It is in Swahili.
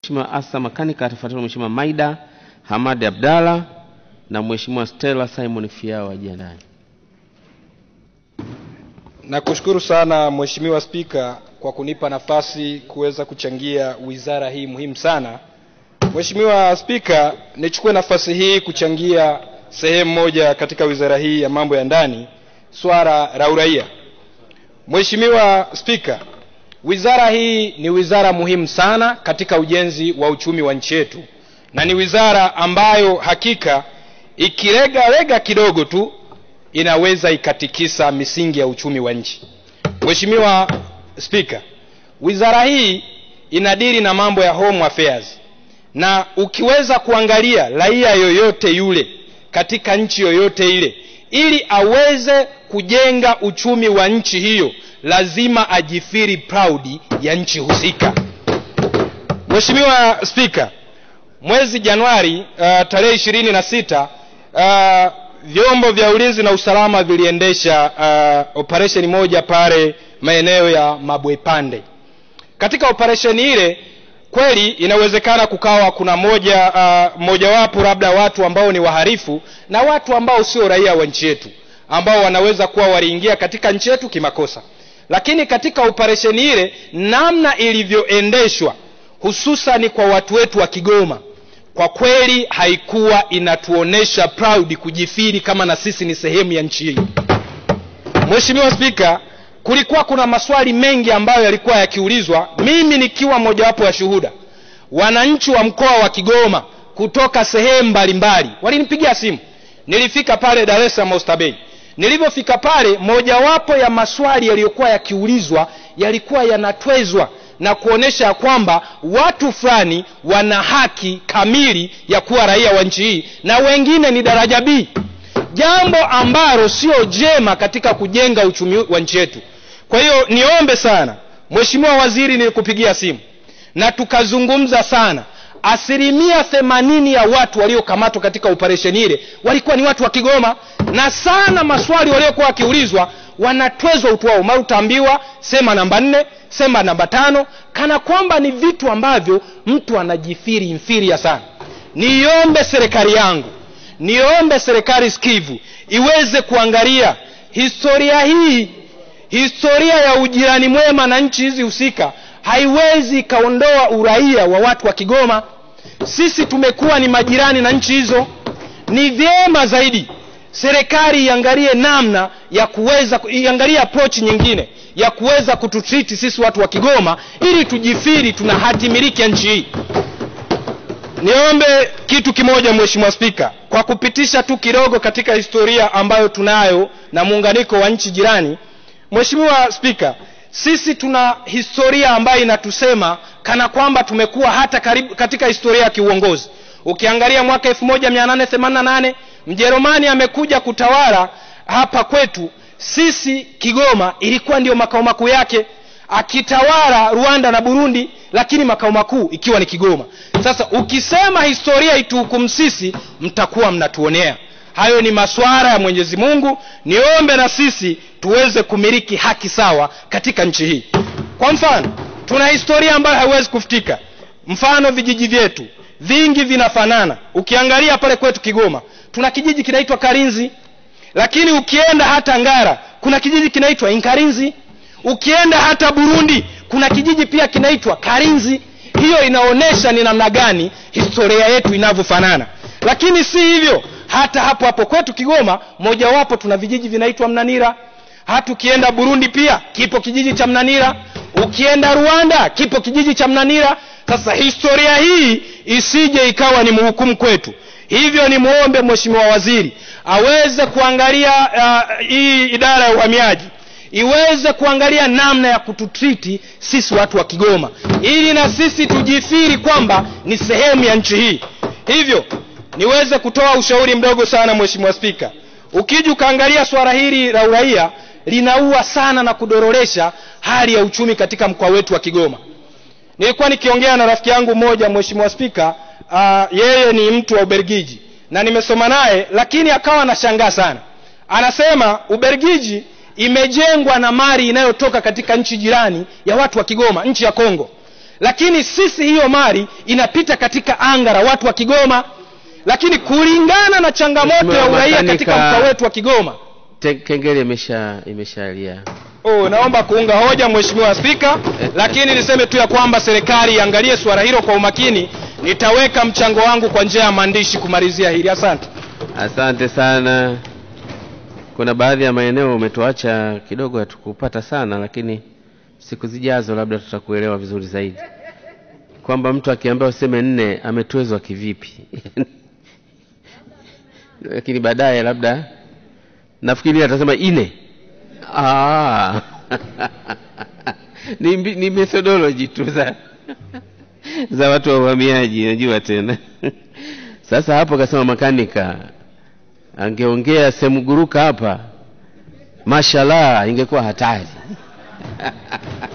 Mheshimiwa Asa Makanika atafuatiwa Mheshimiwa Maida Hamadi Abdalla na Mheshimiwa Stella Simon Fiao ajiandae. Nakushukuru sana Mheshimiwa Spika kwa kunipa nafasi kuweza kuchangia wizara hii muhimu sana. Mheshimiwa Spika, nichukue nafasi hii kuchangia sehemu moja katika wizara hii ya mambo ya ndani, swala la uraia. Mheshimiwa Spika, wizara hii ni wizara muhimu sana katika ujenzi wa uchumi wa nchi yetu, na ni wizara ambayo hakika ikilegalega kidogo tu inaweza ikatikisa misingi ya uchumi wa nchi. Mheshimiwa Spika, wizara hii inadili na mambo ya home affairs, na ukiweza kuangalia raia yoyote yule katika nchi yoyote ile, ili aweze kujenga uchumi wa nchi hiyo, lazima ajifiri proud ya nchi husika. Mheshimiwa Spika, mwezi Januari uh, tarehe ishirini na sita uh, vyombo vya ulinzi na usalama viliendesha uh, operesheni moja pale maeneo ya Mabwepande. Katika operesheni ile kweli inawezekana kukawa kuna moja uh, mojawapo labda watu ambao ni waharifu na watu ambao sio raia wa nchi yetu ambao wanaweza kuwa waliingia katika nchi yetu kimakosa, lakini katika operesheni ile namna ilivyoendeshwa hususani kwa watu wetu wa Kigoma kwa kweli haikuwa inatuonesha proud kujifiri kama na sisi ni sehemu ya nchi hii. Mheshimiwa Spika, kulikuwa kuna maswali mengi ambayo yalikuwa yakiulizwa, mimi nikiwa mojawapo ya shuhuda. Wananchi wa mkoa wa Kigoma kutoka sehemu mbalimbali walinipigia simu. Nilifika pale Dar es Salaam Oysterbay. Nilivyofika pale, mojawapo ya maswali yaliyokuwa yakiulizwa yalikuwa yanatwezwa na kuonesha ya kwamba watu fulani wana haki kamili ya kuwa raia wa nchi hii na wengine ni daraja B, jambo ambalo sio jema katika kujenga uchumi wa nchi yetu. Kwa hiyo niombe sana Mheshimiwa Waziri, nilikupigia simu na tukazungumza sana. Asilimia themanini ya watu waliokamatwa katika operesheni ile walikuwa ni watu wa Kigoma, na sana maswali waliokuwa wakiulizwa wanatwezwa utu wao. Mara utaambiwa sema namba nne, sema namba tano, kana kwamba ni vitu ambavyo mtu anajifiri inferior sana. Niombe serikali yangu, niombe serikali sikivu iweze kuangalia historia hii, historia ya ujirani mwema na nchi hizi husika haiwezi ikaondoa uraia wa watu wa Kigoma. Sisi tumekuwa ni majirani na nchi hizo. Ni vyema zaidi serikali iangalie namna ya kuweza iangalie approach nyingine ya kuweza kututriti sisi watu wa Kigoma ili tujifiri tuna hati miliki ya nchi hii. Niombe kitu kimoja, Mheshimiwa Spika, kwa kupitisha tu kidogo katika historia ambayo tunayo na muunganiko wa nchi jirani. Mheshimiwa Spika, sisi tuna historia ambayo inatusema kana kwamba tumekuwa hata karibu katika historia ya kiuongozi. Ukiangalia mwaka 1888 Mjerumani amekuja kutawala hapa kwetu sisi Kigoma, ilikuwa ndio makao makuu yake, akitawala Rwanda na Burundi, lakini makao makuu ikiwa ni Kigoma. Sasa ukisema historia ituhukumu sisi, mtakuwa mnatuonea. Hayo ni masuala ya Mwenyezi Mungu. Niombe na sisi tuweze kumiliki haki sawa katika nchi hii. Kwa mfano, tuna historia ambayo haiwezi kufutika. Mfano, vijiji vyetu vingi vinafanana. Ukiangalia pale kwetu Kigoma tuna kijiji kinaitwa Karinzi, lakini ukienda hata Ngara kuna kijiji kinaitwa Inkarinzi. Ukienda hata Burundi kuna kijiji pia kinaitwa Karinzi. Hiyo inaonyesha ni namna gani historia yetu inavyofanana, lakini si hivyo. Hata hapo hapo kwetu Kigoma mojawapo tuna vijiji vinaitwa Mnanira. Hata ukienda Burundi pia kipo kijiji cha Mnanira. Ukienda Rwanda kipo kijiji cha Mnanira. Sasa historia hii isije ikawa ni mhukumu kwetu. Hivyo ni muombe Mheshimiwa Waziri aweze kuangalia uh, hii idara ya uhamiaji iweze kuangalia namna ya kututriti sisi watu wa Kigoma ili na sisi tujifiri kwamba ni sehemu ya nchi hii. Hivyo niweze kutoa ushauri mdogo sana Mheshimiwa Spika, ukija ukaangalia swala hili la uraia linaua sana na kudororesha hali ya uchumi katika mkoa wetu wa Kigoma. Nilikuwa nikiongea na rafiki yangu mmoja Mheshimiwa Spika, uh, yeye ni mtu wa Ubelgiji na nimesoma naye, lakini akawa anashangaa sana. Anasema Ubelgiji imejengwa na mali inayotoka katika nchi jirani ya watu wa Kigoma, nchi ya Kongo, lakini sisi hiyo mali inapita katika anga la watu wa kigoma lakini kulingana na changamoto ya Mheshimiwa uraia Makanika- katika mkoa wetu wa kigoma Te- kengele imesha imeshalia oh, naomba kuunga hoja mheshimiwa spika lakini niseme tu ya kwamba serikali iangalie suala hilo kwa umakini nitaweka mchango wangu kwa njia ya maandishi kumalizia hili asante asante sana kuna baadhi ya maeneo umetuacha kidogo hatukupata sana lakini siku zijazo labda tutakuelewa vizuri zaidi kwamba mtu akiambiwa useme nne ametwezwa kivipi lakini baadaye labda nafikiri atasema ine Ah. ni, mbi- ni methodology tu za za watu wa uhamiaji najua tena sasa hapo akasema makanika angeongea semguruka hapa mashallah ingekuwa hatari